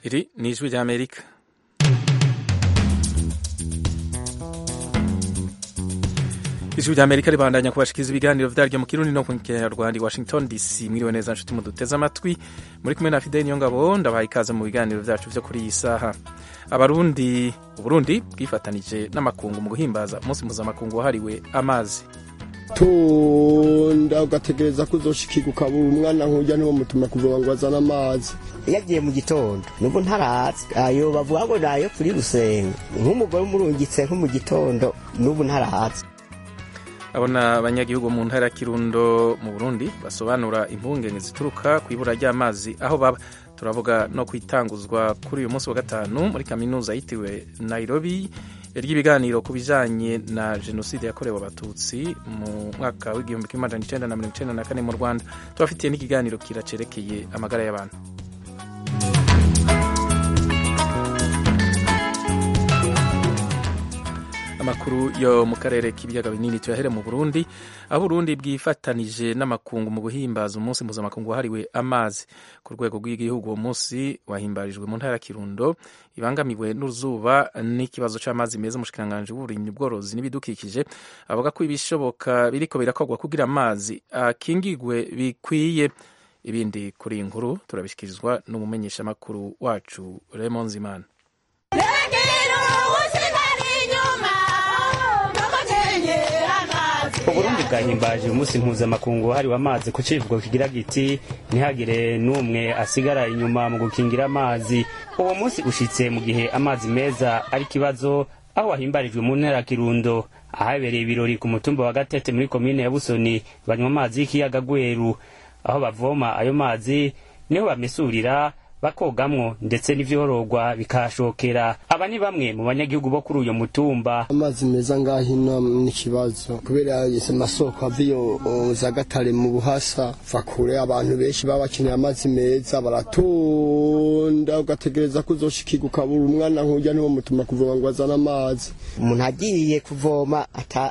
Iri ni ijwi ry'Amerika ijwi ry'Amerika ribandanya kubashikiriza ibiganiro vyaryo mu kirundi no mu kinyarwanda i Washington DC mwiriwe neza nshuti muduteze amatwi muri kumwe na Fidel Niyongabo ndabaha ikaze mu biganiro vyacu vyo kuri iyi saha abarundi uburundi bwifatanije n'amakungu mu guhimbaza umunsi mpuzamakungu wahariwe amazi tonda ugategereza ko uzoshikirwa ukabura umwana nk'ujya niwo mutuma kuvoma ngo azane amazi yagiye mu gitondo nubwo ntarazi ayo bavuga ngo nayo kuri rusenga nk'umugore umurungitse nko mu gitondo n'ubu ntarazi abona abanyagihugu mu ntara ya kirundo mu burundi basobanura impungenge zituruka ku ibura ry'amazi aho baba turavuga no kwitanguzwa kuri uyu munsi wa gatanu muri kaminuza yitiriwe nairobi ry'ibiganiro ku bijanye na jenoside yakorewe abatutsi mu mwaka w'igihumbi kimwe amajana icenda na mirongo icenda na kane mu rwanda tubafitiye n'ikiganiro kiracerekeye amagara y'abantu amakuru yo mu karere k'ibiyaga binini tuyahere mu burundi aho uburundi bwifatanije n'amakungu mu guhimbaza umunsi mpuzamakungu wahariwe amazi ku rwego rw'igihugu uwo munsi wahimbarijwe mu ntara ya kirundo ibangamiwe n'uruzuba n'ikibazo c'amazi meza umushikiranganji w'uburimyi ubworozi n'ibidukikije avuga ko ibishoboka biriko birakorwa kugira amazi akingigwe bikwiye ibindi kuri iyi nkuru turabishikirizwa n'umumenyeshamakuru wacu Raymond Zimana uburundi bwahimbaje umunsi mpuzamakungu wahariwe amazi ku civugo kigira giti ntihagire n'umwe asigara inyuma mu gukingira amazi uwo munsi ushitse mu gihe amazi meza ari ikibazo aho wahimbarijwe mu ntara kirundo ahabereye ibirori ku mutumba wa gatete muri komine ya busoni banywa amazi y'ikiyaga gweru aho bavoma ayo mazi niho bamesurira bakogamwo ndetse n'ivyororwa bikashokera aba ni bamwe mu banyagihugu bo kuri uyo mutumba amazi meza ngaho ino n'ikibazo kubera amasoko aviyo za gatare mu buhasa va kure abantu benshi baba bakeneye amazi meza baratonda ugategereza ko uzoshikirwa ukabura umwana nk'ujya niwo mutuma kuvoma ngo azane amazi umuntu agiye kuvoma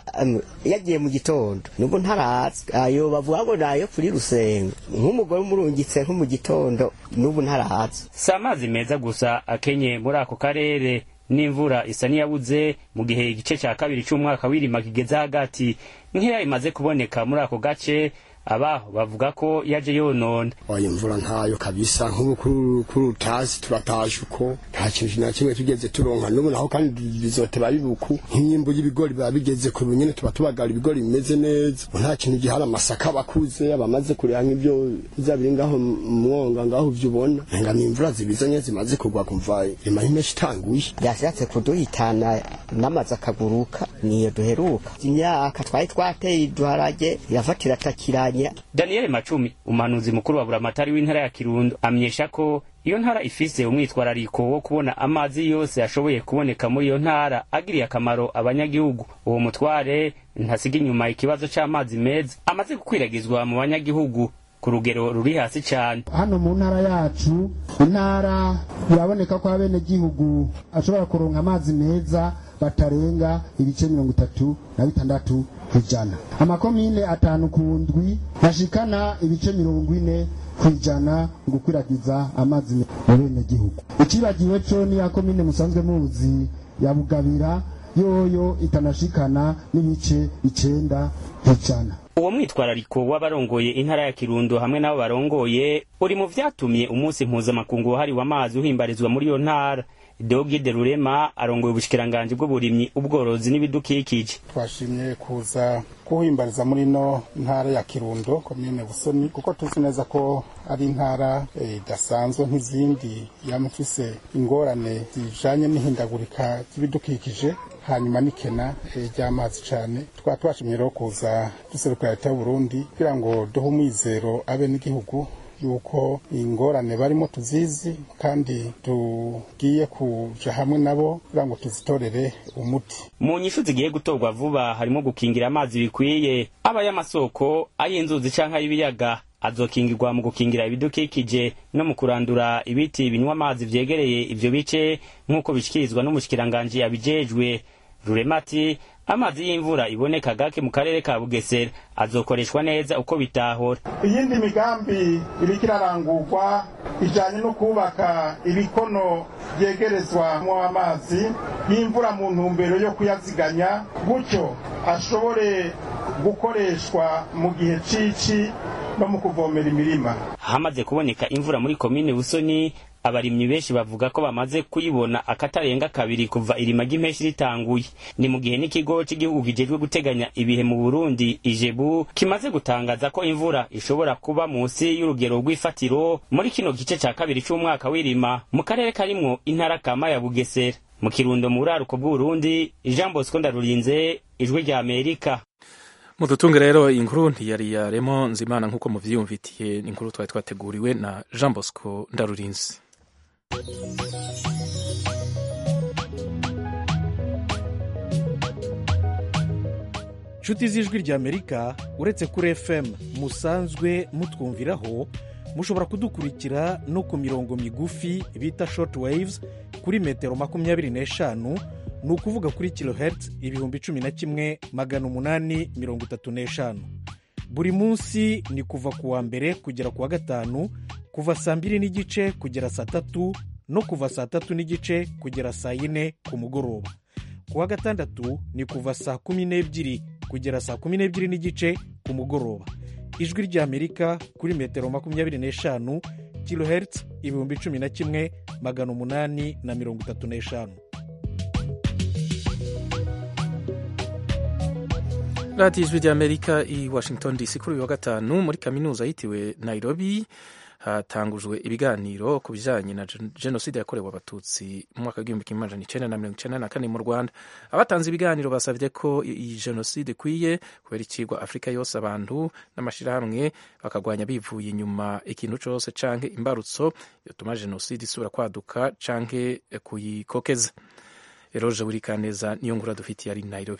yagiye mu gitondo nubwo ntarazi ayo bavuga ngo nayo kuri rusenga nk'umugore umurungitse nko mu gitondo n'ubu ntarazi si amazi meza gusa akenye muri ako karere n'imvura isa n'iyabuze mu gihe igice cya kabiri cy'umwaka w'irima kigeze hagati nkeya imaze kuboneka muri ako gace abaho bavuga ko yaje yonona oya imvura ntayo kabisa nk'ubu kuri utazi turatashe uko nta kintu na kimwe tugeze turonka n'ubu naho kandi bizoteba bibuku nk'imyimbu y'ibigori biba bigeze ku nyene tuba tubagara ibigori bimeze neza nta kintu gihari amasaka bakuze abamaze kureba nk'ibyo bizabiri ngaho mwonga ngaho ivyo ubona nga ni imvura zibizanye zimaze kugwa kumva irima y'impeshi itanguye yashatse kuduhitana n'amazi akaguruka niyo duheruka imyaka twari twateye iduharage yafatira atakiranye Daniel Macumi umuhanuzi mukuru wa buramatari w'intara ya Kirundo amenyesha ko iyo ntara ifise umwitwarariko wo kubona amazi yose ashoboye kuboneka muri iyo ntara agiriye akamaro abanyagihugu uwo mutware ntasiga inyuma ikibazo c'amazi meza amaze gukwiragizwa mu banyagihugu ku rugero ruri hasi cyane hano mu ntara yacu intara biraboneka ko abenegihugu ashobora kuronka amazi meza batarenga ibice mirongo itatu na bitandatu kw'ijana amakomine atanu ku ndwi ntashikana ibice mirongo ine kw'ijana mu gukwiragiza amazi mu benegihugu icibagiwe co niya komine musanzwe muzi ya bugabira yoyo itanashikana n'ibice icenda kw'ijana uwo mwitwarariko w'abarongoye intara ya kirundo hamwe n'abo barongoye uri mu vyatumye umunsi mpuzamakungu wahariwe amazi uhimbarizwa muri iyo ntara Deogide Rurema arongoye ubushikiranganji bw'uburimyi ubworozi n'ibidukikije twashimye kuza kuhimbariza muri no ntara ya Kirundo komine Busoni kuko tuzi neza ko ari intara idasanzwe e, nk'izindi yamufise ingorane zijanye n'ihindagurika ry'ibidukikije hanyuma n'ikena ry'amazi e, cane twaba twashimye rero kuza duserukira leta y'Uburundi kugira ngo duhe umwizero abe n'igihugu yuko ingorane barimo tuzizi kandi tugiye kuja hamwe nabo kugira ngo tuzitorere umuti mu nyishu zigiye gutorwa vuba harimo gukingira amazi bikwiye aba y'amasoko ay'inzuzi canke ay'ibiyaga azokingirwa mu gukingira ibidukikije no mu kurandura ibiti binywa amazi vyegereye ivyo bice nk'uko bishikirizwa n'umushikiranganji abijejwe ruremati amazi y'imvura iboneka gake mu karere ka bugesera azokoreshwa neza uko bitahora iyindi migambi iriko irarangurwa ijanye no kubaka ibikono vyegerezwamwo amazi y'imvura mu ntumbero yo kuyaziganya gutyo ashobore gukoreshwa mu gihe cici no mu kuvomera imirima hamaze kuboneka imvura muri komine busoni abarimyi benshi bavuga ko bamaze kuyibona akatarenga kabiri kuva irima ry'impeshi ritanguye ni mu gihe n'ikigo cy'igihugu kijejwe guteganya ibihe mu burundi ijebu kimaze gutangaza ko imvura ishobora kuba munsi y'urugero rw'ifatiro muri kino gice ca kabiri c'umwaka w'irima mu karere karimwo intara kama ya bugesera mu kirundo mu buraruko bw'uburundi jean bosco ndarurinze ijwi rya amerika mudutunge rero inkuru ntiyari yaremo nzimana nk'uko muvyiyumvitiye inkuru twari twateguriwe na jean bosco ndarurinze nshuti z'ijwi ry'amerika uretse kuri fm musanzwe mutwumviraho mushobora kudukurikira no ku mirongo migufi bita short waves kuri metero makumyabiri n'eshanu ni ukuvuga kuri kilohertz ibihumbi cumi na kimwe magana umunani mirongo itatu n'eshanu buri munsi ni kuva ku wa mbere kugera ku wa gatanu kuva saa mbiri n'igice kugera saa tatu no kuva saa tatu n'igice kugera saa yine ku mugoroba ku wa gatandatu ni kuva saa kumi n'ebyiri kugera saa kumi n'ebyiri n'igice ku mugoroba ijwi ry'amerika kuri metero makumyabiri n'eshanu kilohertz ibihumbi cumi na kimwe magana umunani na mirongo itatu n'eshanu radiyo ijwi ry'amerika i washington dc kuri uyu wa gatanu muri kaminuza yitiriwe nairobi hatangujwe ibiganiro ku bijyanye na jenoside yakorewe abatutsi mu mwaka w'igihumbi kimwe amajana icyenda na mirongo icyenda na kane mu rwanda abatanze ibiganiro basabye ko iyi jenoside ikwiye kubera ikigwa afurika yose abantu n'amashyirahamwe bakagwanya bivuye inyuma ikintu cyose canke imbarutso yatuma jenoside isubira kwaduka canke kuyikokeza eroje buri kaneza niyo ngura dufitiye ari nairobi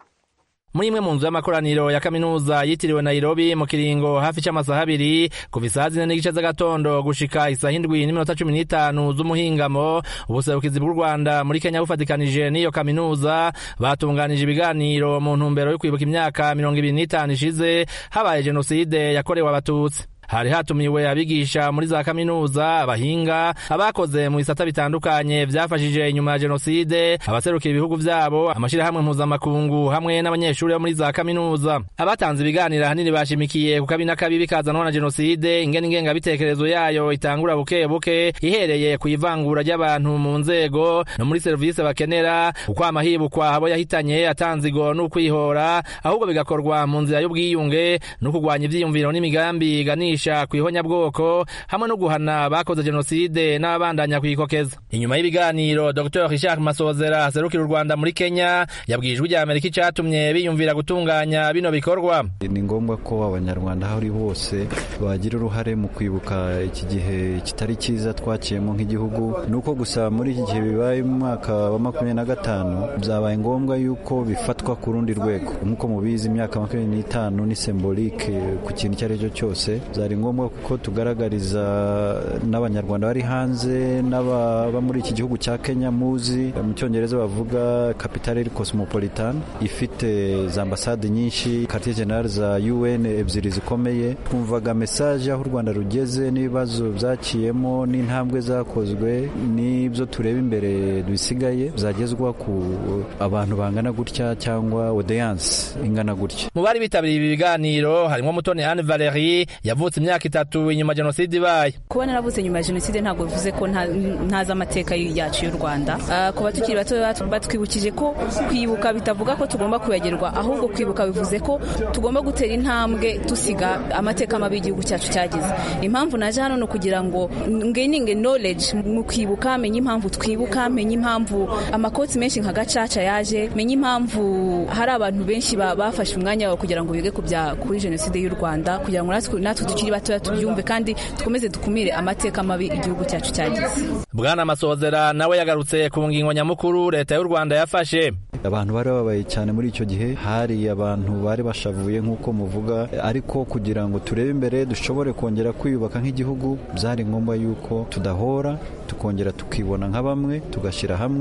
muri imwe mu nzu y'amakoraniro ya kaminuza yitiriwe Nairobi mu kiringo hafi cy'amasaha abiri kuva isaha zine n'igice z'agatondo gushika isaha indwi n'iminota cumi n'itanu z'umuhingamo ubuserukizi bw'u rwanda muri kenya bufatikanije n'iyo kaminuza batunganije ibiganiro mu ntumbero yo kwibuka imyaka mirongo ibiri n'itanu ishize habaye jenoside yakorewe abatutsi hari hatumiwe abigisha muri za kaminuza abahinga abakoze mu bisata bitandukanye byafashije inyuma ya jenoside abaserukira ibihugu byabo amashyirahamwe mpuzamakungu hamwe n'abanyeshuri bo muri za kaminuza abatanze ibiganiro ahanini bashimikiye ku kabi n'akabi bikazanwa na jenoside ingene ingengabitekerezo yayo itangura buke buke ihereye ku ivangura ry'abantu mu nzego no muri serivisi bakenera ukwama hibukwa abo yahitanye atanzigo n'ukwihora ahubwo bigakorwa mu nzira y'ubwiyunge no kurwanya ivyiyumviro n'imigambi iganisha ku ihonyabwoko hamwe no guhana bakoze jenoside n'ababandanya kuyikokeza inyuma y'ibiganiro dr richard masozera aserukira u rwanda muri kenya yabwiye ijwi rya amerika icatumye biyumvira gutunganya bino bikorwa ni ngombwa ko abanyarwanda aho ari hose bagira uruhare mu kwibuka iki gihe kitari cyiza twakiyemo nk'igihugu ni uko gusa muri iki gihe bibaye mu mwaka wa makumyabiri na gatanu byabaye ngombwa yuko bifatwa ku rundi rwego nk'uko mubizi imyaka makumyabiri n'itanu ni sembolike ku kintu icyo ari cyo cyose byari ngombwa ko tugaragariza n'abanyarwanda bari hanze n'ababa muri iki gihugu cya kenya muzi mu cyongereza bavuga kapitale cosmopolitan ifite za ambasade nyinshi quartier general za un ebyiri zikomeye twumvaga mesaje aho u rwanda rugeze n'ibibazo byakiyemo n'intambwe zakozwe n'ibyo tureba imbere bisigaye byagezwa ku abantu bangana gutya cyangwa audience ingana gutya mu bari bitabiriye ibi biganiro harimo mutoni anne valerie yavutse imyaka itatu inyuma jenoside ibaye kuba naravuze nyuma ya jenoside ntabwo bivuze ko ntazi amateka yacu y'u rwanda ku batukiri bato batwibukije ko kwibuka bitavuga ko tugomba kwibagirwa ahubwo kwibuka bivuze ko tugomba gutera intambwe dusiga amateka mabi y'igihugu cyacu cyagize impamvu naje hano ni ukugira ngo ngeninge knowledge mu kwibuka menye impamvu twibuka menye impamvu amakoti menshi nka gacaca yaje menye impamvu hari abantu benshi bafashe umwanya wawe kugira ngo bige kuri jenoside y'u rwanda kugira ngo natwe tukiri batoya tubyumve kandi dukomeze dukumire amateka mabi igihugu cyacu cyagize bwana masozera nawe yagarutse ku ngingo nyamukuru leta y'u rwanda yafashe abantu bari babaye cyane muri icyo gihe hari abantu bari bashavuye nk'uko muvuga ariko kugira ngo turebe imbere dushobore kongera kwiyubaka nk'igihugu byari ngombwa yuko tudahora tukongera tukibona nka bamwe tugashyira hamwe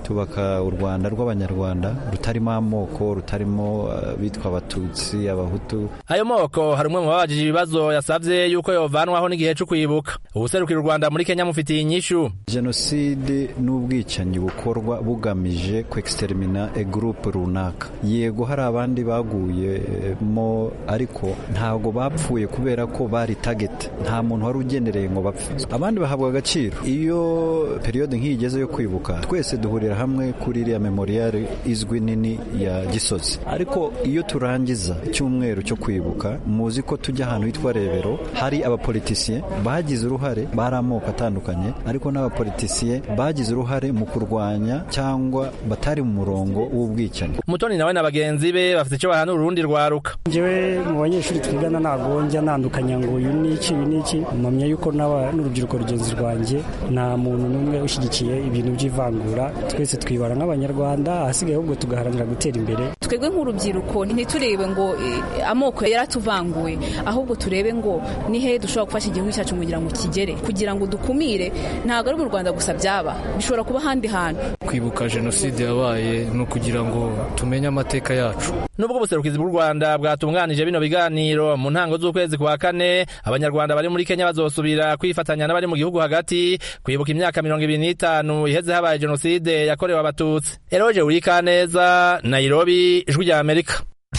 tubaka u rwanda rw'abanyarwanda rutarimo amoko rutarimo bitwa abatutsi abahutu ayo moko hari umwe mu babajije ibibazo yasabye yuko yovanwaho n'igihe cyo kwibuka ubuserukira u rwanda muri kenya mufitiye inyishu jenoside n'ubwicanyi bukorwa bugamije kwextermina e groupe runaka yego hari abandi baguyemo ariko ntabwo bapfuye kubera ko bari target nta muntu wari ugenereye ngo bapfe abandi bahabwa agaciro iyo periyode nk'iyi igeze yo kwibuka twese duhurira hamwe kuri iriya memoriale izwi nini ya gisozi ariko iyo turangiza icyumweru cyo kwibuka muzi ko tujya ahantu hitwa rebero hari abapolitisiye bagize uruhare bari amoko atandukanye ariko n'abapolitisiye bagize uruhare mu kurwanya cyangwa batari mu murongo w'ubwicanyi umutoni nawe na bagenzi be bafite icyo bahanura urundi rwaruka njyewe mu banyeshuri twigana ntabwo njya nandukanya ngo uyu ni iki uyu ni iki mpamya yuko n'urubyiruko rugenzi rwanjye nta muntu n'umwe ushyigikiye ibintu by'ivangura twese twibara nk'abanyarwanda ahasigaye ahubwo tugaharanira gutera imbere twebwe nk'urubyiruko ntiturebe ngo amoko yaratuvanguye ahubwo turebe ngo ni he dushobora gufasha igihugu cyacu kugira ngo kigere kugira ngo dukumire ntabwo ari mu rwanda gusa byaba bishobora kuba ahandi hantu kwibuka jenoside yabaye ni ukugira ngo tumenye amateka yacu nubwo ubuserukizi bw'u rwanda bwatunganije bino biganiro mu ntango z'ukwezi kwa kane abanyarwanda bari muri kenya bazosubira kwifatanya n'abari mu gihugu hagati kwibuka imyaka mirongo ibiri n'itanu iheze habaye jenoside yakorewe abatutsi eroje urikaneza nairobi ijwi rya amerika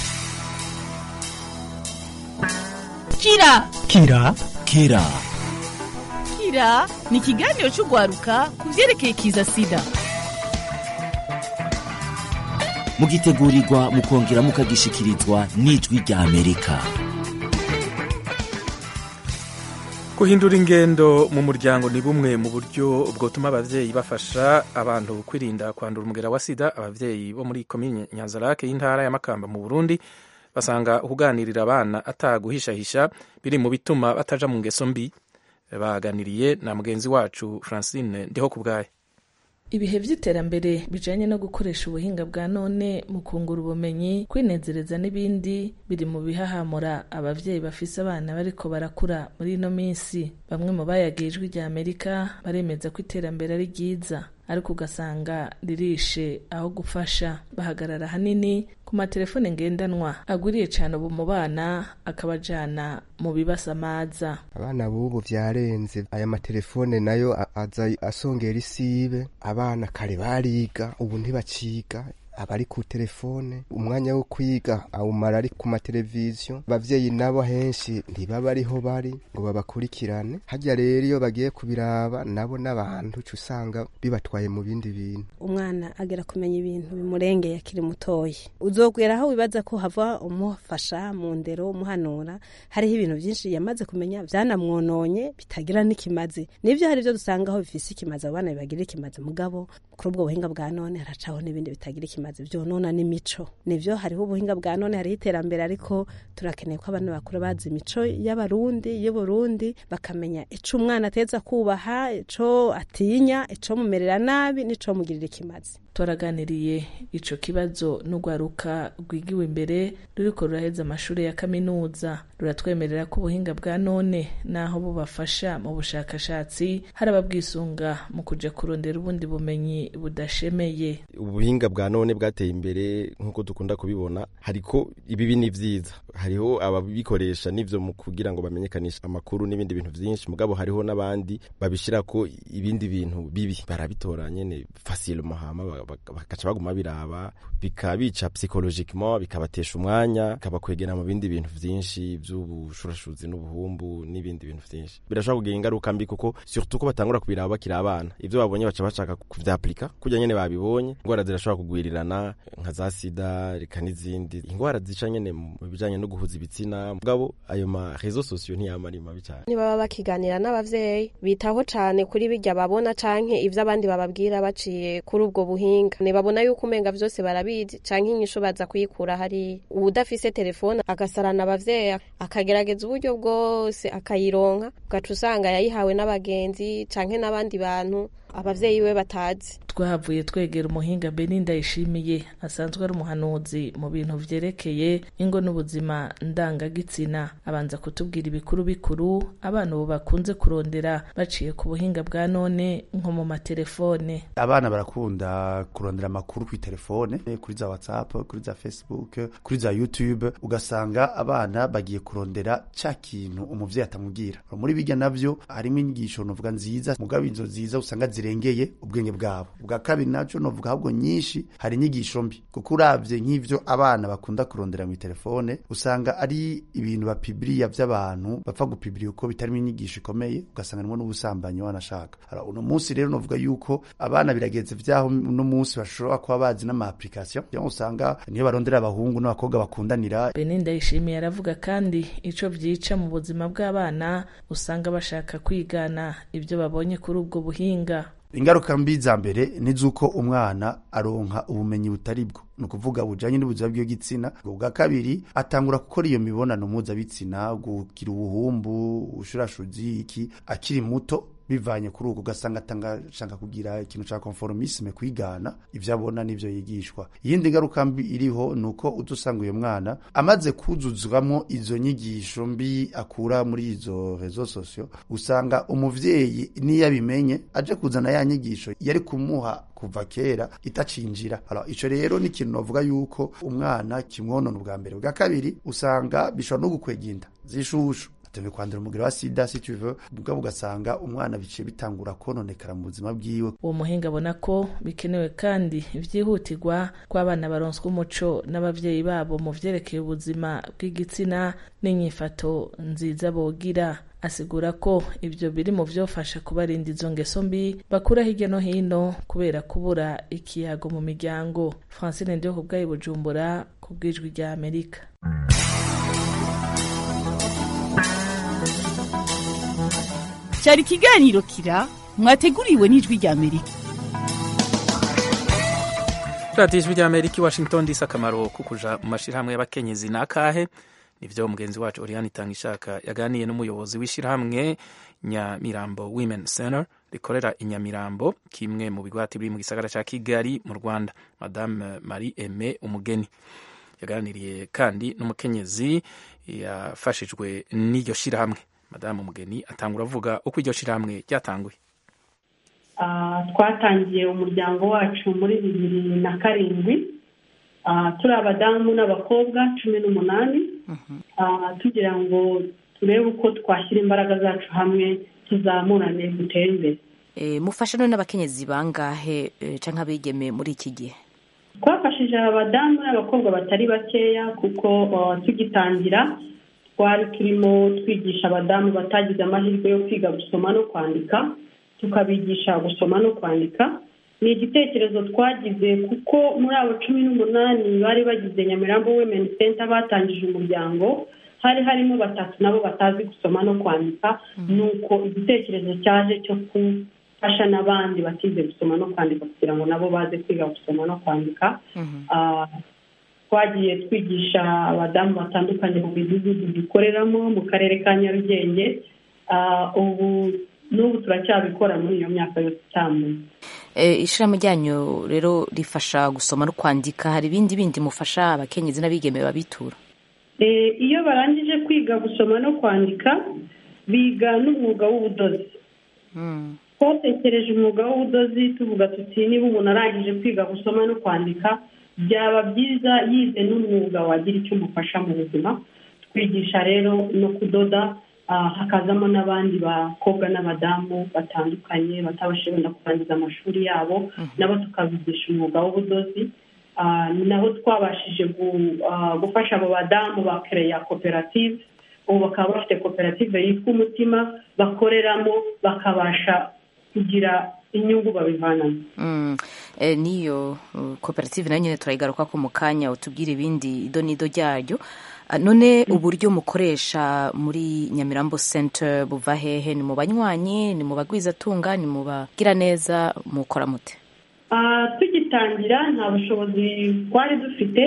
kira kira kira kira ni ikiganiro cy'urwaruka ku byerekeye kiza sida mugitegurirwa mukongera mukagishikirizwa n'ijwi rya amerika guhindura ingendo mu muryango ni bumwe mu buryo bwotuma ababyeyi bafasha abantu kwirinda kwandura umugera wa sida ababyeyi bo muri komini nyanzarake y'intara ya makamba mu burundi basanga kuganirira abana ataguhishahisha biri mu bituma bataja mu ngeso mbi baganiriye na mugenzi wacu francine ndiho ku bwayo ibihe by'iterambere bijanye no gukoresha ubuhinga bwa none mu kungura ubumenyi kwinezereza n'ibindi biri mu bihahamura abavyeyi bafise abana bariko barakura muri ino minsi bamwe mu bayagiye ijwi rya amerika baremeza ko iterambere ari ryiza ariko ugasanga ririshe aho gufasha bahagarara hanini ku matelefone ngendanwa agwiriye cyane ubu mu bana akabajana mu bibasamaza abana b'ubu byarenze aya matelefone nayo aza asongera isibe abana kare bariga ubu ntibaciga abari ku telefone umwanya wo kwiga awumara ari ku mateleviziyo abavyeyi nabo henshi ntibaba ariho bari ngo babakurikirane harya rero iyo bagiye kubiraba nabo n'abantu uca usanga bibatwaye mu bindi bintu umwana agera kumenya ibintu bimurengeye akiri mutoya uzogwera aho wibaza ko hava umufasha mu ndero umuhanura hariho ibintu byinshi yamaze kumenya byanamwononye bitagira n'ikimazi nibyo hari ibyo dusanga aho bifise ikimazi abo bana bibagira ikimazi mugabo kuri ubwo buhinga bwa none haracaho n'ibindi bitagira ikimazi byonona n'imico nivyo hariho ubuhinga bwa none hariho iterambere ariko turakeneye ko abana bakura bazi imico y'abarundi y'uburundi bakamenya ico umwana ateza kubaha ico atinya ico mumerera nabi n'ico mugirira ikimazi twaraganiriye ico kibazo n'urwaruka rwigiwe imbere ruriko ruraheza amashuri ya kaminuza ruratwemerera ko ubuhinga bwa none naho bubafasha mu bushakashatsi hari ababwisunga mu kuja kurondera ubundi bumenyi budashemeye ubuhinga bwa none bwateye imbere nk'uko dukunda kubibona hariko ibibi ni vyiza hariho ababikoresha n'ivyo mu kugira ngo bamenyekanishe amakuru n'ibindi bintu vyinshi mugabo hariho n'abandi babishirako ibindi bintu bibi barabitora nyene facilement hama bakaca baguma biraba bikabica psychologiquement bikabatesha umwanya bikabakwegera mu bindi bintu vyinshi vy'ubushurashuzi n'ubuhumbu n'ibindi bintu vyinshi birashobora kugira ingaruka mbi kuko surtout ko batangura kubiraba bakiri abana ivyo babonye baca bashaka kuvyaplika kurya nyene babibonye ingwara zirashobora kugwirirana nka za sida reka n'izindi ingwara zica nyene mu bijanye no guhuza ibitsina mugabo ayo ma réseaux sociaux ntiyama ari mabi cyane nibaba bakiganira n'abavyeyi bitaho cane kuri birya babona canke ivyo abandi bababwira baciye kuri ubwo buhinga nibabona yuko umenga vyose barabizi canke inyishu baza kuyikura hari uwudafise telefone agasarana abavyeyi akagerageza uburyo bwose akayironka ugaca usanga yayihawe n'abagenzi canke n'abandi bantu abavyeyi we batazi twahavuye twegera umuhinga beninda yishimiye asanzwe ari umuhanuzi mu bintu vyerekeye ingo n'ubuzima ndangagitsina abanza kutubwira ibikuru bikuru abana ubu bakunze kurondera baciye ku buhinga bwa none nko mu matelefone abana barakunda kurondera amakuru kuri telefone kuri za whatsapp kuri za facebook kuri za youtube ugasanga abana bagiye kurondera ca kintu umuvyeyi atamubwira muri bijya navyo harimo inyigisho novuga nziza mugabo izo nziza usanga zirengeye ubwenge bwabo bwa kabiri naco novuga ahubwo nyinshi hari inyigisho mbi kuko uravye nk'ivyo abana bakunda kurondera mu telefone usanga ari ibintu bapibiriya vy'abantu bapfa gupibiriya uko bitarimo inyigisho ikomeye ugasanga harimo n'ubusambanyi wanashaka uno munsi rero novuga yuko abana birageze vyaho uno munsi bashobora kuba bazi n'ama application usanga niyo barondera abahungu n'abakobwa bakundanira beninda yishimiye aravuga kandi ico vyica mu buzima bw'abana usanga bashaka kwigana ibyo babonye kuri ubwo buhinga ingaruka mbi za mbere ni z'uko umwana aronka ubumenyi butari bwo ni ukuvuga bujanye n'ubuzima bw'igitsina ubwa kabiri atangura gukora iyo mibonano mpuzabitsina gugira ubuhumbu ubushurashuzi iki akiri muto bivanye kuri ubwo ugasanga atangashaka kugira ikintu ca conformisme kwigana ivyo abona n'ivyo yigishwa iyindi ngaruka mbi iriho ni uko udusanga uyo mwana amaze kuzuzwamo izo nyigisho mbi akura muri izo rezo sosio usanga umuvyeyi niyo abimenye aje kuzana ya nyigisho yari kumuha kuva kera itacinjira alors ico rero ni ikintu novuga yuko umwana kimwonona ubwa mbere bwa kabiri usanga bishobora no gukwega inda zishushu atewe kwandura umugero wa sida si tu veux mugabo ugasanga umwana biciye bitangura kononekara mu buzima bwiwe uwo muhinga abona ko bikenewe kandi vyihutirwa ko abana baronswa umuco n'abavyeyi babo mu vyerekeye ubuzima bw'igitsina n'inyifato nziza bogira asigura ko ibyo biri mu vyofasha kubarinda izo ngeso mbi bakura hirya no hino kubera kubura ikiyago mu miryango francine ndiho kubwayi bujumbura ku bwijwi rya amerika cyari ikiganiro kira mwateguriwe n'ijwi rya amerika radiyo ijwi rya amerika i washington disi akamaro ko kuja mu mashyirahamwe y'abakenyezi ni akahe nivyo mugenzi wacu oriane itangishaka yaganiye n'umuyobozi w'ishyirahamwe nyamirambo women center rikorera inyamirambo kimwe mu bigwati biri mu gisagara ca kigali mu rwanda madame marie aime umugeni yaganiriye kandi n'umukenyezi yafashijwe n'iryo shyirahamwe madamu umugeni atangura avuga uko iryo shyirahamwe ryatanguye twatangiye umuryango wacu muri bibiri na karindwi turi abadamu n'abakobwa cumi n'umunani tugira ngo turebe uko twashyira imbaraga zacu hamwe tuzamurane dutere imbere mufasha none n'abakenyezi bangahe cyangwa abigeme muri iki gihe twafashije abadamu n'abakobwa batari bakeya kuko tugitangira twari turimo twigisha abadamu batagize amahirwe yo kwiga gusoma no kwandika tukabigisha gusoma no kwandika ni igitekerezo twagize kuko muri abo cumi n'umunani bari bagize nyamirambo women center batangije umuryango hari harimo batatu nabo batazi gusoma no kwandika nuko igitekerezo cyaje cyo gufasha n'abandi batize gusoma no kwandika kugira ngo nabo baze kwiga gusoma no kwandika twagiye twigisha abadamu batandukanye mu midugudu dukoreramo mu karere ka nyarugenge ubu n'ubu turacyabikora muri iyo myaka yose itambuye ishyirahamwe ryanyu rero rifasha gusoma no kwandika hari ibindi bindi mufasha abakenyezi n'abigeme babitura iyo barangije kwiga gusoma no kwandika biga n'umwuga w'ubudozi twatekereje umwuga w'ubudozi tuvuga tuti niba umuntu arangije kwiga gusoma no kwandika byaba byiza yize n'umwuga wagira icyo umufasha mu buzima twigisha rero no kudoda hakazamo n'abandi bakobwa n'abadamu batandukanye batabashije wenda kurangiza amashuri yabo nabo tukabigisha umwuga w'ubudozi naho twabashije gufasha abo badamu bakereya koperative ubu bakaba bafite koperative yitwa umutima bakoreramo bakabasha kugira inyungu babivanamo n'iyo koperative nayo nyine turayigaruka ko mu kanya utubwira ibindi ido n'ido ryaryo none uburyo mukoresha muri nyamirambo center buva hehe ni mu banywanyi ni mu bagwizatunga ni mu bagira neza mukora mute tugitangira nta bushobozi twari dufite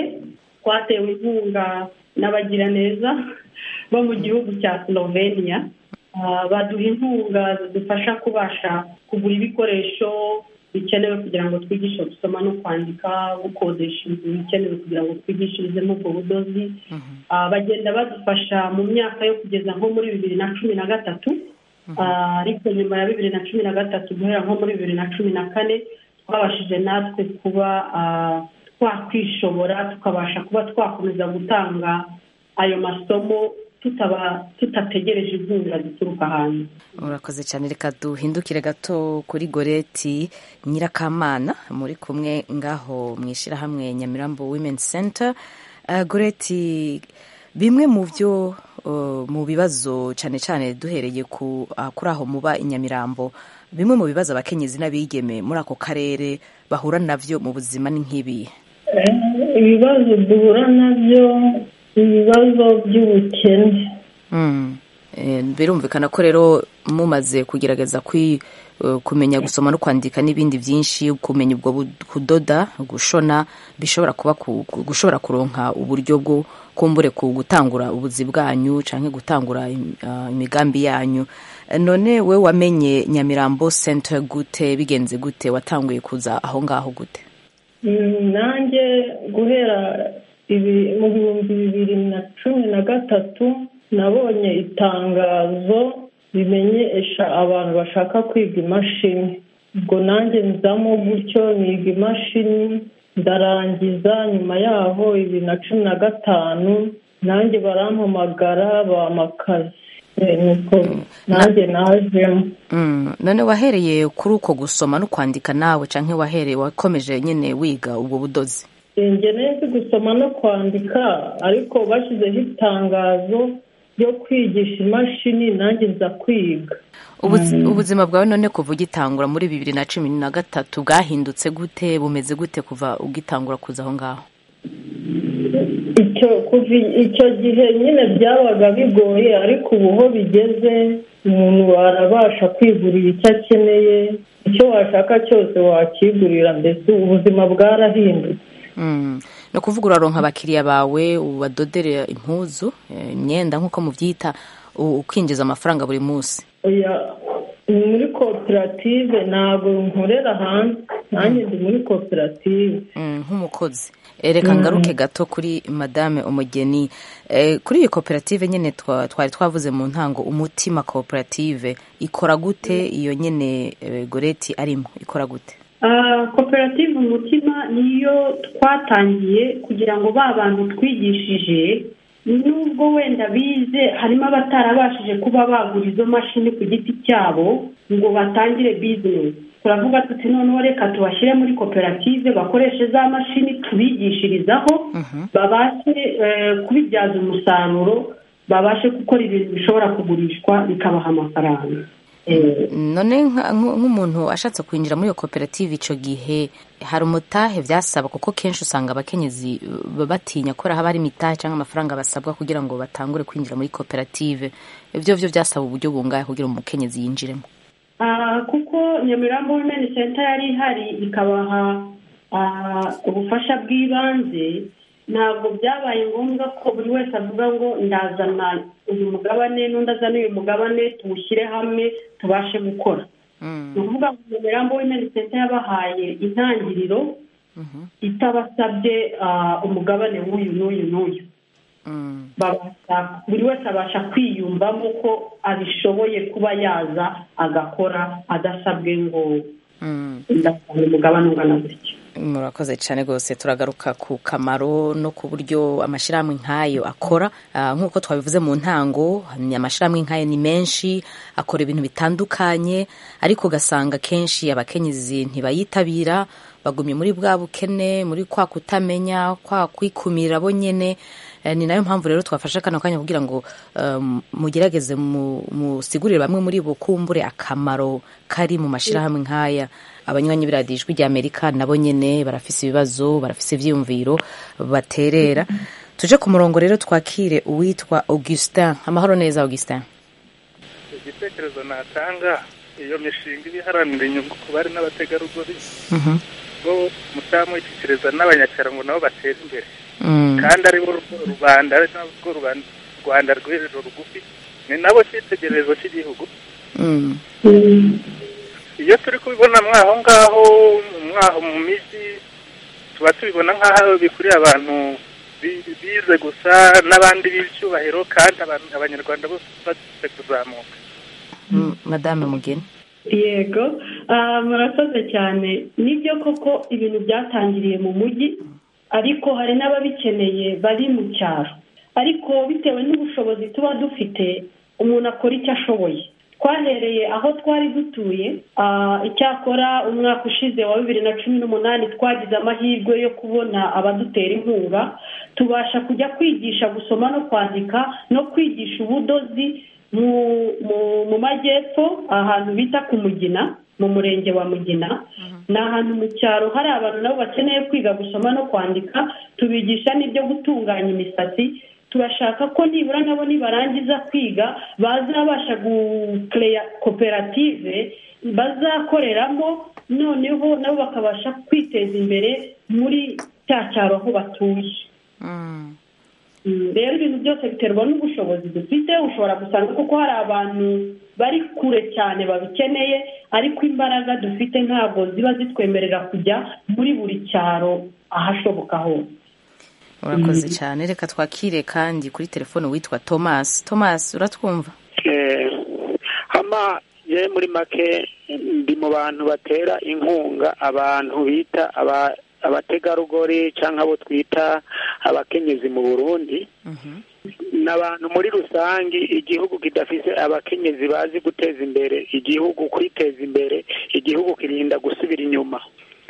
twatewe inkunga n'abagiraneza bo mu gihugu cya slovenia baduha inkunga zidufasha kubasha kugura ibikoresho bikenewe kugira ngo twigishe gusoma no kwandika gukodesha inzu bikenewe kugira ngo twigishirizemo ubwo budozi bagenda badufasha mu myaka yo kugeza nko muri bibiri na cumi na gatatu ariko nyuma ya bibiri na cumi na gatatu guhera nko muri bibiri na cumi na kane twabashije natwe kuba twakwishobora tukabasha kuba twakomeza gutanga ayo masomo tutaba tutategereje inkunga zituruka hanze urakoze cyane reka duhindukire gato kuri goreti nyirakamana muri kumwe ngaho mu ishyirahamwe nyamirambo women center goreti bimwe mu byo mu bibazo cyane cyane duhereye kuri aho muba i nyamirambo bimwe mu bibazo abakenyezi n'abigeme muri ako karere bahura nabyo mu buzima ni nk'ibi ibibazo duhura nabyo ibibazo by'ubukene birumvikana ko rero mumaze kugerageza kumenya gusoma no kwandika n'ibindi byinshi kumenya ubwo kudoda gushona bishobora kuba gushobora kuronka uburyo bwo kumbure ku gutangura ubuzi bwanyu cyangwa gutangura imigambi yanyu none we wamenye nyamirambo center gute bigenze gute watanguye kuza aho ngaho gute nanjye guhera mu bihumbi bibiri na cumi na gatatu nabonye itangazo rimenyesha abantu bashaka kwiga imashini ubwo nanjye nzamo gutyo niga imashini ndarangiza nyuma yaho bibiri na cumi na gatanu nanjye barampamagara bamakazi nuko nanjye najemo none wahereye kuri uko gusoma no kwandika nawe cyangwa wahereye wakomeje nyine wiga ubwo budozi njye nzi gusoma no kwandika ariko bashyizeho itangazo ryo kwigisha imashini nanjye nza kwiga ubuzima bwawe none kuva ugitangura muri bibiri na cumi na gatatu bwahindutse gute bumeze gute kuva ugitangura kuza aho ngaho icyo gihe nyine byabaga bigoye ariko ubu ho bigeze umuntu arabasha kwigurira icyo akeneye icyo washaka cyose wakigurira mbese ubuzima bwarahindutse ni ukuvuga uraronka abakiriya bawe ubadodere impuzu imyenda nk'uko mubyita ukinjiza amafaranga buri munsi muri koperative ntabwo nkorera hanze nanjye ndi muri koperative nk'umukozi reka ngaruke gato kuri madame umugeni kuri iyi koperative nyine twari twavuze mu ntango umutima koperative ikora gute iyo nyine goreti arimo ikora gute koperative umutima niyo twatangiye kugira ngo ba bantu twigishije nubwo wenda bize harimo abatarabashije kuba bagura izo mashini ku giti cyabo ngo batangire bizinesi turavuga tuti noneho reka tubashyire muri koperative bakoreshe za mashini tubigishirizaho babashe kubibyaza umusaruro babashe gukora ibintu bishobora kugurishwa bikabaha amafaranga none nk'umuntu ashatse kwinjira muri iyo koperative icyo gihe hari umutahe byasaba kuko kenshi usanga abakenyezi batinya ko haba hari imitahe cyangwa amafaranga basabwa kugira ngo batangure kwinjira muri koperative ibyo byo byasaba uburyo bungahe kugira ngo umukenyezi yinjiremo kuko nyamirambo wimeni senta yari ihari ikabaha ubufasha bw'ibanze ntabwo byabaye ngombwa ko buri wese avuga ngo ndazana uyu mugabane n'undi azana uyu mugabane tuwushyire hamwe tubashe gukora ni ukuvuga ngo nyamirambo wimeni senta yabahaye intangiriro itabasabye umugabane w'uyu n'uyu n'uyu buri wese abasha kwiyumvamo ko abishoboye kuba yaza agakora adasabwe ngo ndasanga umugabane ungana gutya murakoze cyane rwose turagaruka ku kamaro no ku buryo amashyirahamwe nk'ayo akora nk'uko twabivuze mu ntango amashyirahamwe nk'ayo ni menshi akora ibintu bitandukanye ariko ugasanga kenshi abakenyezi ntibayitabira bagumye muri bwa bukene muri kwa kutamenya kwa kwikumira bo nyine ni nayo mpamvu rero twafashe kano kanya kugira ngo mugerageze musigurire bamwe muri bo kumbure akamaro kari mu mashyirahamwe nk'aya abanywanyi b'iradiyo ijwi ry'amerika nabo nyine barafise ibibazo barafise ibyiyumviro baterera tuje ku murongo rero twakire uwitwa augustin amahoro neza augustin igitekerezo natanga iyo mishinga iba iharanira inyungu ku bari n'abategarugori bo mutamu ishyikiriza n'abanyacyaro ngo nabo batere imbere kandi ari bo rubanda ari nabwo rwanda rw'ejo rugufi ni nabo cyitegererezo cy'igihugu Mm. iyo turi kubibona mwaho ngaho mwaho mu mijyi tuba tubibona nk'aho bikuriye abantu bi- bize gusa n'abandi b'icyubahiro kandi abantu- abanyarwanda bose bafite kuzamuka Mm, madame mugeni yego ah, murakoze cyane nibyo koko ibintu byatangiriye mu mujyi ariko hari n'ababikeneye bari mu cyaro ariko bitewe n'ubushobozi tuba dufite umuntu akora icyo ashoboye twahereye aho twari dutuye ah, icyakora umwaka ushize wa bibiri na cumi n'umunani twagize amahirwe yo kubona abadutera inkunga tubasha kujya kwigisha gusoma no kwandika no kwigisha ubudozi mu mu- mu majyepfo ahantu bita ku mugina mu murenge wa mugina ni ahantu mu cyaro hari abantu nabo bakeneye kwiga gusoma no kwandika tubigisha n'ibyo gutunganya imisatsi turashaka ko nibura nabo nibarangiza kwiga bazabasha gukereya koperative bazakoreramo noneho nabo bakabasha kwiteza imbere muri cya cyaro aho batuye Mm, rero ibintu byose biterwa n'ubushobozi dufite ushobora gusanga kuko hari abantu bari kure cyane babikeneye ariko imbaraga dufite ntabwo ziba zitwemerera kujya muri buri cyaro ahashoboka hose urakoze cyane reka twakire kandi kuri telefone witwa thomas thomas uratwumva Eh, hama je muri make ndi mu bantu batera inkunga abantu bita aba- abategarugori cyangwa abo twita abakenyezi mu burundi n'abantu muri rusange igihugu kidafise abakenyezi bazi guteza imbere igihugu kwiteza imbere igihugu kirinda gusubira inyuma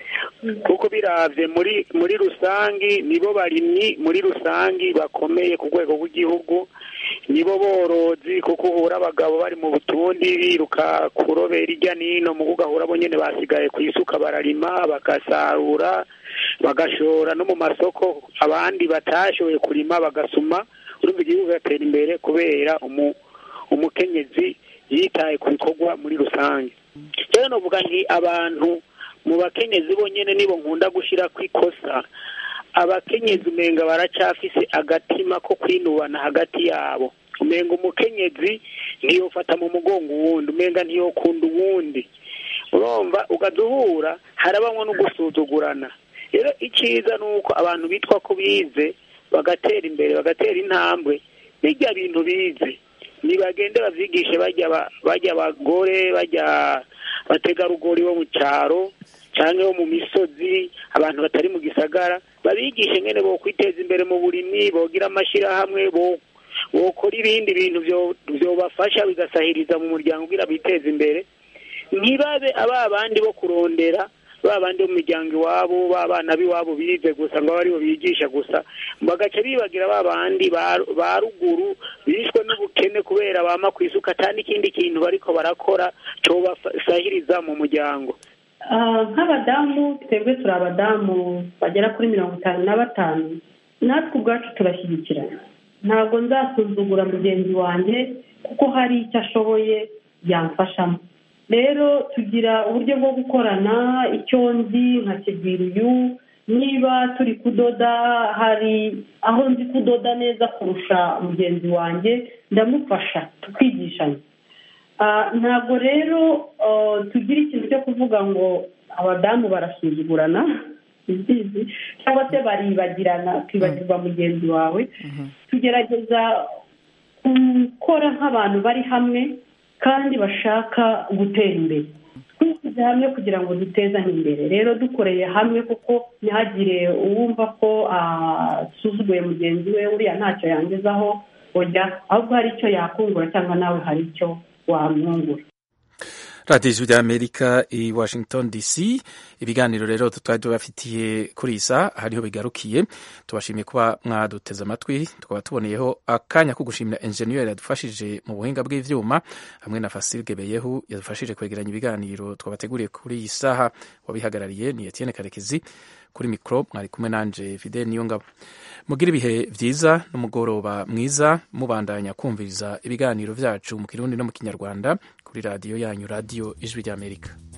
kuko biravye muri muri rusangi nibo barimyi muri rusangi bakomeye ku rwego rw'igihugu nibo borozi kuko uhura abagabo bari mu butundi biruka kurobera irya nino mu ugahura bo nyene basigaye ku isuka bararima bagasarura bagashora no mu masoko abandi batashoboye kurima bagasuma urumva igihugu kigatera imbere kubera umu, umukenyezi yitaye ku bikorwa muri rusange rero novuga nti abantu mu bakenyezi bonyene nibo nkunda gushira ku ikosa abakenyezi umenga baracafise agatima ko kwinubana hagati yabo umenga umukenyezi ntiyofata mu mugongo uwundi umenga ntiyokunda uwundi urumva ugaduhura harabamwo no gusuzugurana rero icyiza ni uko abantu bitwa ko bize bagatera imbere bagatera intambwe bijya bintu bize nibagende bavyigishe bajya ba- bajya abagore bajya bategarugori bo mu cyaro cyangwa bo mu misozi abantu batari mu gisagara babigishe ngene bo kwiteza imbere mu burimyi bogira amashyirahamwe bo bokora ibindi bintu byo- byobafasha bigasahiriza mu muryango kugira biteze imbere ntibabe aba bandi bo kurondera ba bandi bo mu miryango iwabo ba bana b'iwabo bize gusa ngo abe aribo bigisha gusa bagaca bibagira ba bandi ba ba ruguru bishwe n'ubukene kubera bama ku isuka atandi ikindi kintu bariko barakora cobasahiriza mu muryango Ah, nk'abadamu twebwe turi abadamu bagera kuri mirongo itanu na batanu natwe ubwacu turashyigikirana ntabwo nzasuzugura mugenzi wanjye kuko hari icyo ashoboye yamfashamo rero tugira uburyo bwo gukorana icyo nzi nkakibwira uyu niba turi kudoda hari aho nzi kudoda neza kurusha mugenzi wanjye ndamufasha tukigishanya Ah, ntabwo rero ah, tugira ikintu cyo kuvuga ngo abadamu barasuzugurana imbizi cyangwa se baribagirana ukibagirwa mugenzi wawe tugerageza gukora nk'abantu bari hamwe kandi bashaka gutera imbere twishyize hamwe kugira ngo dutezanye imbere rero dukoreye hamwe kuko ntihagire uwumva ko asuzuguye mugenzi we uriya ntacyo yangezaho oya ahubwo hari icyo yakungura cyangwa nawe hari icyo wamwungura radiyo ijwi ry'amerika i washington dc ibiganiro rero twari tubafitiye kuri iyi saha hariho bigarukiye tubashimiye kuba mwaduteze amatwi tukaba tuboneyeho akanya ko gushimira enjeniyeri yadufashije mu buhinga bw'ibyuma hamwe na fasirige beyehu yadufashije kwegeranya ibiganiro twabateguriye kuri iyi saha wabihagarariye ni etienne karekezi kuri mikoro mwari kumwe nanje fide niyo ngabo mugire ibihe byiza n'umugoroba mwiza mubandanya kumviriza ibiganiro byacu mu kirundi no mu kinyarwanda kuri radiyo yanyu radiyo ijwi ry'amerika